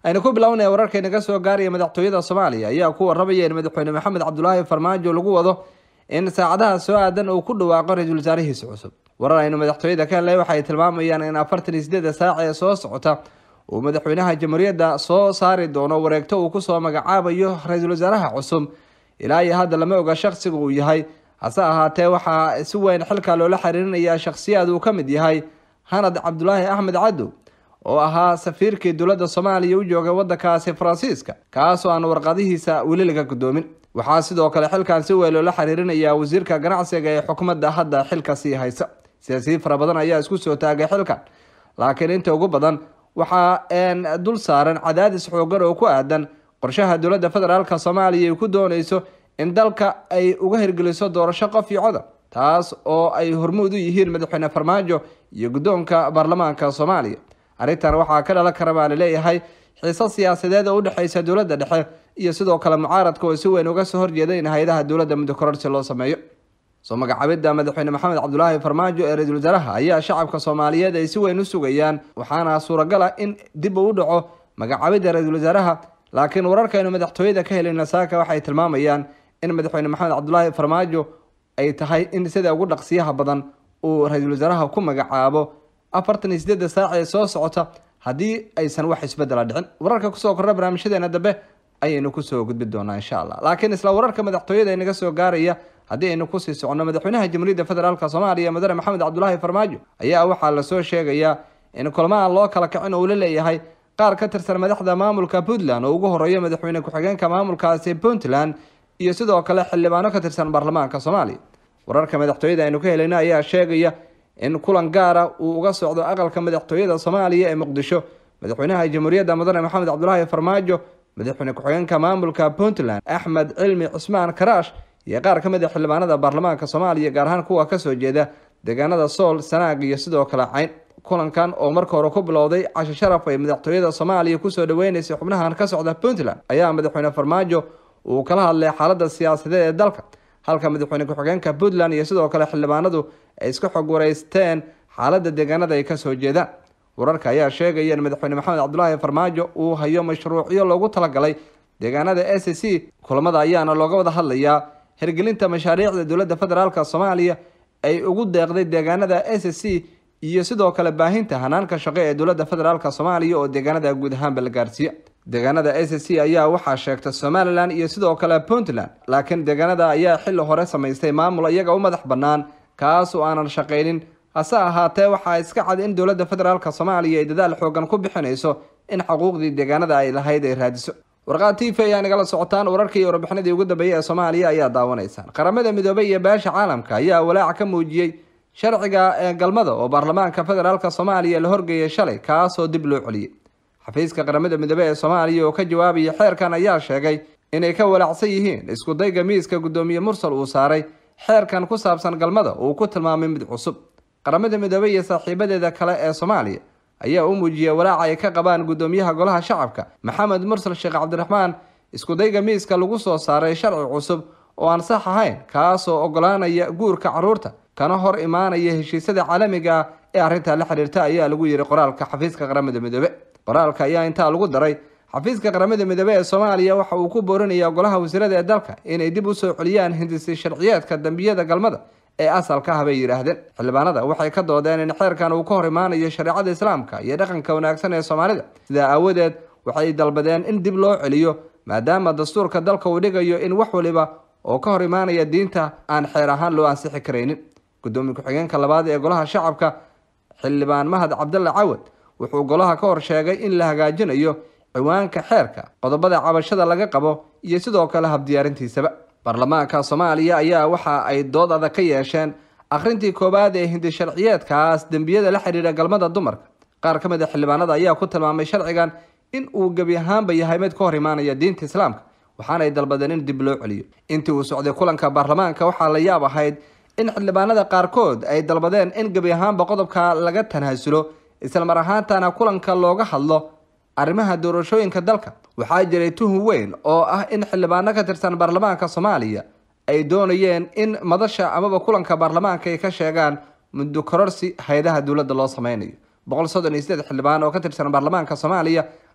aynu ku bilownaya wararka inaga soo gaaraya madaxtooyada soomaaliya ayaa ku warramaya in madaxweyne maxamed cabdulaahi farmaajo lagu wado in saacadaha soo aadan uu ku dhawaaqo ra-iisul wasaarihiisa cusub warar aynu madaxtooyada ka helnay waxay tilmaamayaan in afartan iyo sideeda saac ee soo socota uu madaxweynaha jamhuuriyadda soo saari doono wareegto uu kusoo magacaabayo ra-iisul wasaaraha cusub ilaa iyo hadda lama oga shaksiga uu yahay hase ahaatee waxaa si weyn xilka loola xiriirinayaa shakhsiyaad uu ka mid yahay hanad cabdulaahi axmed cadow oo ahaa safiirkii dowladda soomaaliya u joogay waddankaasi faransiiska kaasoo aan warqadihiisa weli laga gudoomin waxaa sidoo kale xilkan si weyn loola xiriirinayaa wasiirka ganacsiga ee xukuumadda hadda xilka sii haysa siyaasiyiin fara badan ayaa isku soo taagay xilkan laakiin inta ugu badan waxaa dul saaran cadaadis xoogan oo ku aadan qorshaha dowladda federaalk soomaaliya ay ku dooneyso in dalka ay uga hirgeliso doorasho qof iyo coda taas oo ay hormuud u yihiin madaxweyne farmaajo iyo guddoonka baarlamaanka soomaaliya arrintan waxaa ka dhalan kara baa laleeyahay xiise siyaasadeed oo udhexeysa dowladda dhexe iyo sidoo kale mucaaradka oo si weyn uga soo horjeeda in hay-adaha dowladda muddo kororsi loo sameeyo soo magacaabidda madaxweyne maxamed cabdulaahi farmaajo ee ra-iisul wasaaraha ayaa shacabka soomaaliyeed ay si weyn u sugayaan waxaana suuragal ah in dib uu u dhaco magacaabidda ra-iisul wasaaraha laakiin wararkaynu madaxtooyada ka helay nasaaka waxay tilmaamayaan in madaxweyne maxamed cabdulaahi farmaajo ay tahay in sida ugu dhaqsiyaha badan uu ra-iisul wasaaraha ku magacaabo afartan iyo sideedda saac ee soo socota haddii aysan wax isbedela dhicin wararka kusoo korra barnaamijyadeena dambe ayaynu kusoo gudbi doonaa insha allah laakiin isla wararka madaxtooyada inaga soo gaaraya haddii aynu kusii soconno madaxweynaha jamhuuriyadda federaalk soomaaliya mudane maxamed cabdulaahi farmaajo ayaa waxaa lasoo sheegayaa in kulmo aan loo kala kicin uu la leeyahay qaar ka tirsan madaxda maamulka puntland oo ugu horeeya madaxweyne ku-xigeenka maamulkaasi puntland iyo sidoo kale xildhibaano ka tirsan baarlamaanka soomaaliya wararka madaxtooyada aynu ka helayna ayaa sheegaya in kulan gaara uu uga socdo aqalka madaxtooyada soomaaliya ee muqdisho madaxweynaha jamhuuriyadda mudane maxamed cabdulaahi farmaajo madaxweyne ku-xigeenka maamulka puntland axmed cilmi cusmaan karaash iyo qaar ka mid a xildhibaanada baarlamaanka soomaaliya gaar ahaan kuwa kasoo jeeda deegaanada sool sanaag iyo sidoo kale cayn kulankan oo marka hore ku bilowday casho sharaf ay madaxtooyada soomaaliya kusoo dhaweyneysay xubnahan ka socda puntland ayaa madaxweyne farmaajo uu kala hadlay xaalada siyaasadeed ee dalka halka madaxweyne ku-xigeenka puntland iyo sidoo kale xildhibaanadu ay iska xog wareysteen xaalada deegaanada ay kasoo jeedaan wararka ayaa sheegaya in madaxweyne maxamed cabdulaahi farmaajo uu hayo mashruucyo loogu talagalay deegaanada s c kulamada ayaana looga wada hadlayaa hirgelinta mashaariicda dowladda federaalk soomaaliya ay ugu deeqday deegaanada s c iyo sidoo kale baahinta hanaanka shaqo ee dowladda federaalk soomaaliya oo deegaanada guud ahaanba la gaarsiiya deegaanada s c ayaa waxaa sheegta somalilan iyo sidoo kale puntland laakiin deegaanada ayaa xilli hore samaystay maamul iyaga u madax bannaan kaas oo aanan shaqaynin hase ahaatee waxaa iska cad in dowladda federaalk soomaaliya ay dadaal xoogan ku bixinayso in xuquuqdii deegaanada ay lahayd ay raadiso warqaad t v ayaa nagala socotaan wararkii iyo warbixinadii ugu dambeeyey ee soomaaliya ayaa daawanaysaan qaramada midoobay iyo beesha caalamka ayaa walaac ka muujiyey sharciga ee galmada oo baarlamaanka federaalk soomaaliya la horgeeyay shalay kaasoo dib loo celiyey xafiiska qaramada midoobe ee soomaaliya oo ka jawaabaya xeerkan ayaa sheegay inay ka walaacsan yihiin isku dayga miiska guddoomiye mursal uu saaray xeerkan ku saabsan galmada uu ku tilmaamay mid cusub qaramada midoobe iyo saaxiibadeeda kale ee soomaaliya ayaa u muujiyay walaaca ay ka qabaan guddoomiyaha golaha shacabka maxamed mursal sheekh cabdiraxmaan iskudayga miiska lagu soo saaray sharci cusub oo aan sax ahayn kaasoo ogolaanaya guurka carruurta kana hor imaanaya heshiisyada caalamiga ah ee arrintaa la xiriirta ayaa lagu yiri qoraalka xafiiska qaramada midoobe qoraalka ayaa intaa lagu daray xafiiska qaramada midoobe ee soomaaliya waxa uu ku boorinayaa golaha wasiirada ee dalka inay dib usoo celiyaan hindisi sharciyeedka dambiyada galmada ee asalka ah bay yidhaahdeen xildhibaanada waxay ka doodeen in xeerkan uu ka hor imaanayo shareecada islaamka iyo dhaqanka wanaagsan ee soomaalida sidaa aawadeed waxay dalbadeen in dib loo celiyo maadaama dastuurka dalka uu dhigayo in wax waliba oo ka hor imaanaya diinta aan xeer ahaan loo ansixi karaynin gudoomiye ku-xigeenka labaad ee golaha shacabka xildhibaan mahad cabdalla cawad wuxuu golaha ka hor sheegay in la hagaajinayo ciwaanka xeerka qodobada cabashada laga qabo iyo sidoo kale habdiyaarintiisaba baarlamaanka soomaaliya ayaa waxa ay dood adag ka yeesheen akhrintii koowaad ee hindi sharciyeedkaas dembiyada la xidhiidha galmada dumarka qaar ka mid a xildhibaanada ayaa ku tilmaamay sharcigan in uu gebi ahaanba yahay mid ka hor imaanaya diinta islaamka waxaanay dalbadeen in dib loo celiyo intii uu socday kulanka baarlamaanka waxaa la yaab ahayd in xildhibaanada qaarkood ay dalbadeen in gebi ahaanba qodobka laga tanhasulo islamar ahaantana kulanka looga hadlo arrimaha doorashooyinka dalka waxaa jiray tuhun weyn oo ah in xildhibaano ka tirsan baarlamaanka soomaaliya ay doonayeen in madasha amaba kulanka baarlamaanka ay ka sheegaan muddo kororsi hay-adaha dowladda loo sameynayo boqol soddon iyo sideed xildhibaan oo ka tirsan baarlamaanka soomaaliya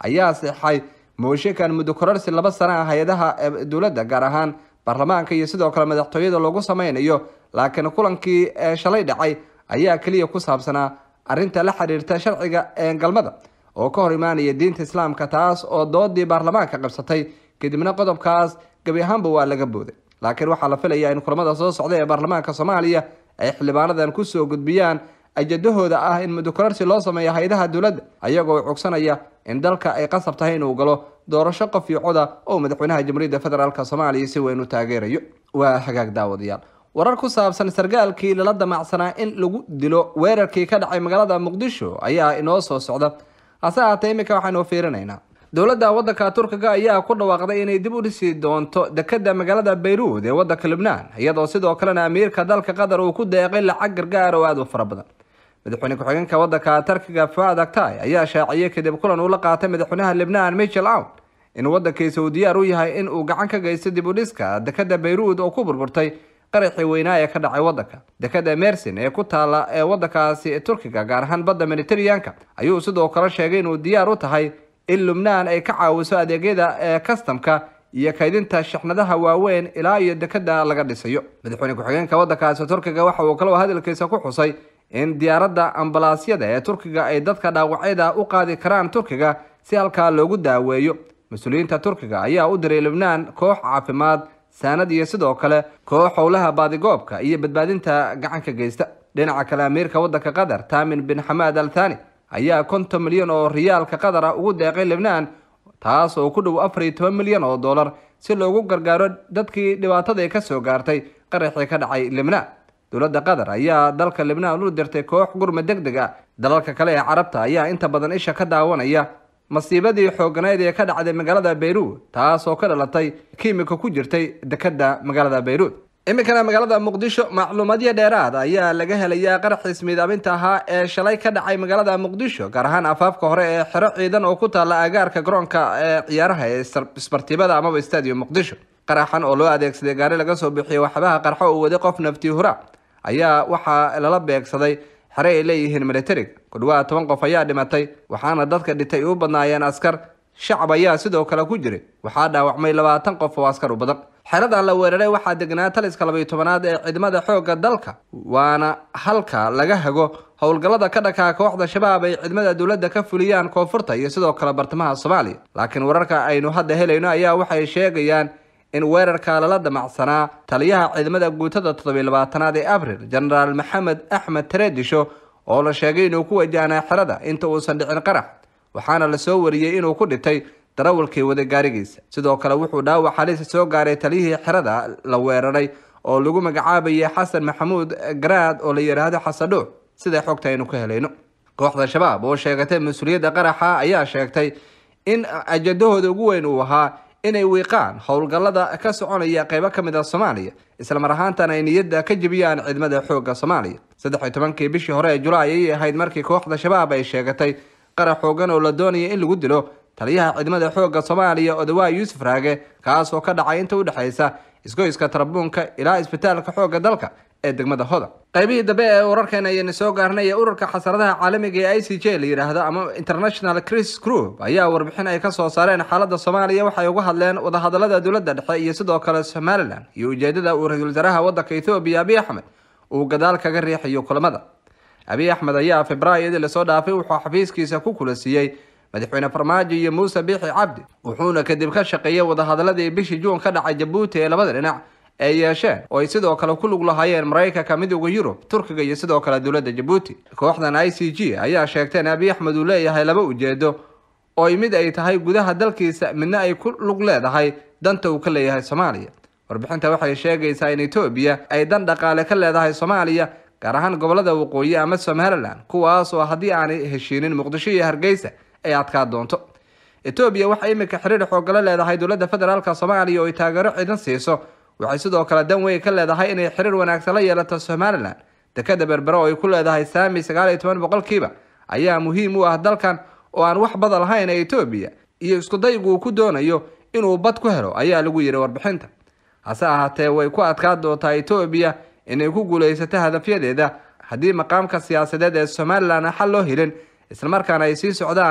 ayaa seexay mooshinkan muddo kororsi laba sano ah hay-adaha dowladda gaar ahaan baarlamaanka iyo sidoo kale madaxtooyada loogu sameynayo laakiin kulankii shalay dhacay ayaa keliya ku saabsanaa arrinta la xiriirta sharciga galmada oo ka hor imaanaya diinta islaamka taas oo doodii baarlamaanka qabsatay kadibna qodobkaas gebi ahaanba waa laga booday laakiin waxaa la filayaa in kulamada soo socda ee baarlamaanka soomaaliya ay xildhibaanadan kusoo gudbiyaan ajadahooda ah in muddo kororsi loo sameeyo hay-adaha dowladda ayagoo cugsanaya in dalka ay qasab tahay inuu galo doorasho qof iyo coda oo madaxweynaha jamhuuriyadda federaalk soomaaliya si weyn u taageerayo waa hagaag daawadayaal warar ku saabsan sargaalkii lala damacsanaa in lagu dilo weerarkii ka dhacay magaalada muqdisho ayaa inoo soo socda hase ahaatee iminka waxaanu fiirinaynaa dowladda waddanka turkiga ayaa ku dhawaaqday inay dib u dhisi doonto dekada magaalada bayruud ee waddanka libnaan iyadoo sidoo kalena amiirka dalka qatar uu ku deeqay lacag gargaar oo aada u fara badan madaxweyne ku-xigeenka waddanka turkiga fuad aktay ayaa shaaciyey kadib kulan uu la qaatay madaxweynaha libnaan michel awn in waddankiisa uu diyaar u yahay in uu gacan ka geysto dib u dhiska dekada bayruud oo ku burburtay qaraxii weynaa ee ka dhacay waddanka dekada mersin ee ku taala ee waddankaasi turkiga gaar ahaan badda mediteraneanka ayuu sidoo kale sheegay inuu diyaar u tahay in lubnaan ay ka caawiso adeegyada ee kastamka iyo kaydinta shixnadaha waaweyn ilaa iyo dekada laga dhisayo madaxweyne ku-xigeenka waddankaasi turkiga waxa uu kaloo hadalkiisa ku xusay in diyaaradda ambalaasyada ee turkiga ay dadka dhaawacyada u qaadi karaan turkiga si halkaa loogu daaweeyo mas-uuliyiinta turkiga ayaa u diray lubnaan koox caafimaad saanad iyo sidoo kale koox howlaha baadigoobka iyo badbaadinta gacanka geysta dhinaca kale amiirka waddanka qatar tamin bin xamaad al thani ayaa konton milyan oo riyaalka qatar ah ugu deeqay libnaan taas oo ku dhow afar iyo toban milyan oo dollar si loogu gargaaro dadkii dhibaatada ka soo gaartay qaraxii ka dhacay libnaan dowladda qatar ayaa dalka libnaan u dirtay koox gurmad deg deg ah dalalka kale ee carabta ayaa inta badan isha ka daawanaya masiibadii xooganayd ee ka dhacday magaalada bayruud taas oo ka dhalatay kiimika ku jirtay dekada magaalada bayruud iminkana magaalada muqdisho macluumaadyo dheeraad ayaa laga helayaa qaraxiis miidaaminta ahaa ee shalay ka dhacay magaalada muqdisho gaar ahaan afaafka hore ee xero ciidan oo ku taala agaarka garoonka ee ciyaaraha ee isbartibada amaba stadium muqdisho qaraxan oo loo adeegsaday gaari laga soo bixiyay waxbaha qarxo uu waday qof nafti hura ayaa waxaa lala beegsaday xere ay leeyihiin militarig ku dhawaad toban qof ayaa dhimatay waxaana dadka dhintay u badnaayeen askar shacab ayaa sidoo kale ku jiray waxaa dhaawacmay labaatan qof oo askar u badan xeradan la weeraray waxaa degnaa taliska labaiyo tobanaad ee ciidamada xoogga dalka waana halka laga hago howlgallada ka dhakaa kooxda shabaab ay ciidamada dowladda ka fuliyaan koonfurta iyo sidoo kale bartamaha soomaaliya laakiin wararka aynu hadda helayno ayaa waxay sheegayaan in weerarka lala damacsanaa taliyaha ciidamada guutada toddobiyo labaatanaad ee abril genaraal maxamed axmed tareedisho oo la sheegay inuu ku wajahnaa xerada inta uusan dhicin qarax waxaana lasoo wariyey inuu ku dhintay darawalkii waday gaarigiisa sidoo kale wuxuu dhaawac halisa soo gaaray taliyihii xerada la weeraray oo lagu magacaabayay xasan maxamuud garaad oo la yidhaahdo xasadhuuc sida xogta aynu ka helayno kooxda shabaab oo sheegatay mas-uuliyadda qaraxa ayaa sheegtay in ajadahooda ugu weyn uu ahaa inay wiiqaan howlgallada ka soconaya qeybo ka mid a soomaaliya islamar ahaantana ay niyadda ka jebiyaan ciidamada xoogga soomaaliya saddex iyo tobankii bishii hore ee julaay ayay ahayd markii kooxda shabaab ay sheegatay qarax xoogan oo la doonaya in lagu dilo taliyaha ciidamada xoogga soomaaliya odawaa yuusuf raage kaas oo ka dhacay inta udhexaysa isgoyska tarabuunka ilaa isbitaalka xoogga dalka ee degmada hoda qaybihii dambe ee wararkeena ayayna soo gaarnay ee ururka xasaradaha caalamiga ee i c j la yidhaahdo ama international cris group ayaa warbixin ay kasoo saareen xaaladda soomaaliya waxay uga hadleen wadahadalada dowladda dhexe iyo sidoo kale somalilan iyo ujeedada uu ra-iisul wasaaraha waddanka ethoobiya abiy axmed uu gadaal kaga riixayo kulamada abiy axmed ayaa februaryadii lasoo dhaafay wuxuu xafiiskiisa ku kula siiyey madaxweyne farmaajo iyo muuse biixi cabdi wuxuuna kadib ka shaqeeyey wadahadaladii bishii juun ka dhacay jabuuti ee labada dhinac ay yeesheen oo ay sidoo kale ku lug lahaayeen maraykanka midooda yurub turkiga iyo sidoo kale dowladda jabuuti kooxdan i c g ayaa sheegtay in abiy axmed uu leeyahay laba ujeedo oo mid ay tahay gudaha dalkiisa midna ay ku lug leedahay danta uu ka leeyahay soomaaliya warbixinta waxay sheegaysaa in etoobiya ay dan dhaqaale ka leedahay soomaaliya gaar ahaan gobolada waqooyi ama somalilan kuwaas oo haddii aanay heshiinin muqdisho iyo hargeysa ay adkaa doonto etoobiya waxay iminka xiriir xoogala leedahay dowladda federaalk soomaaliya oo ay taageero ciidan siiso waxay sidoo kale dan weyn ka leedahay inay xiriir wanaagsan la yeelato somalilan dekada berbere oo ay ku leedahay saami sagaal iyo toban boqolkiiba ayaa muhiim u ah dalkan oo aan wax bada lahayn ee etoobiya iyo iskudaygu uu ku doonayo inuu bad ku helo ayaa lagu yidhi warbixinta hase ahaatee way ku adkaa doontaa etoobiya inay ku guulaysato hadafyadeeda haddii maqaamka siyaasadeed ee somalilan xal loo helin islamarkaana ay sii socdaan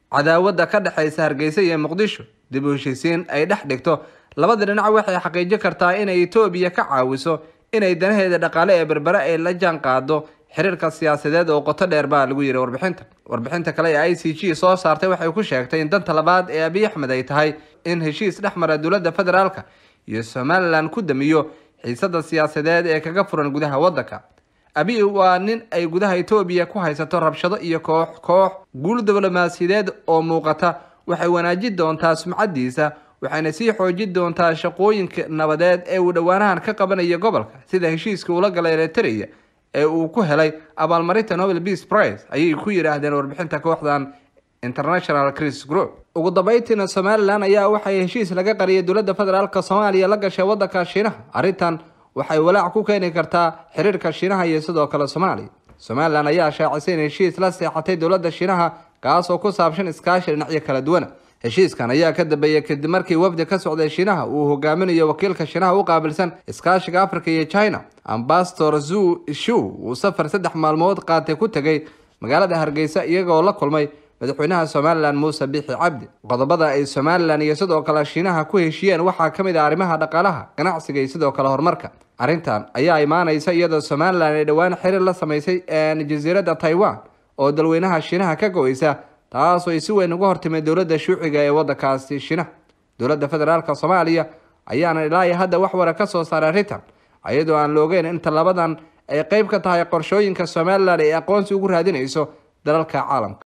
cadaawada ka dhexeysa hargeysa iyo muqdisho dib u heshiisiin ay dhex dhigto labada dhinac waxay xaqiijin kartaa inay etoobiya ka caawiso inay danaheeda dhaqaale ee berbere ay la jaan qaado xiriirka siyaasadeed oo qoto dheer baa lagu yiri warbixinta warbixinta kale ee i c g soo saartay waxay ku sheegtay in danta labaad ee abiy axmed ay tahay in heshiis dhex mara dowladda federaalka iyo somalilan ku damiyo xiisada siyaasadeed ee kaga furan gudaha waddanka abiy waa nin ay gudaha etoobiya ku haysato rabshado iyo koox koox guul diblomaasiyadeed oo muuqata waxay wanaajin doontaa sumcadiisa waxayna sii xoojin doontaa shaqooyinka nabadeed ee uu dhowaanahan ka qabanayo gobolka sida heshiiska uula galay eritrea ee uu ku helay abaalmarinta nobel peace prize ayay ku yidhaahdeen warbixinta kooxdan international cris group ugu dambeyntiina somalilan ayaa waxay heshiis laga qariyay dowladda federaalk soomaaliya la gashay waddanka shiinaha arrintan waxay walaac ku keeni kartaa xiriirka shiinaha iyo sidoo kale soomaaliya somalilan ayaa shaacisay in heshiis la seexatay dowladda shiinaha kaas oo ku saabsan iskaashi dhinacyo kala duwana heshiiskan ayaa ka dambeeyay kadib markii wafdi ka socday shiinaha uu hogaaminayo wakiilka shiinaha u qaabilsan iskaashiga africa iyo china ambasador zu shu uu safar saddex maalmood qaatay ku tegay magaalada hargeysa iyagoo la kulmay madaxweynaha somalilan muuse bixi cabdi qodobada ay somalilan iyo sidoo kale shiinaha ku heshiiyeen waxaa ka mid ah arrimaha dhaqaalaha ganacsiga iyo sidoo kale horumarka arrintan ayaa imaaneysa iyadoo somalilan ay dhowaan xiriir la sameysay jasiiradda taiwan oo dalweynaha shiinaha ka go-eysa taasoo ay si weyn uga hortimay dowladda shuuciga ee waddankaasi shiinaha dowladda federaalk soomaaliya ayaana ilaa iyo hadda wax wara ka soo saaray arrintan iyadoo aan la ogeyn in tallabadan ay qeyb ka tahay qorshooyinka somalilan ay aqoonsi ugu raadinayso dalalka caalamka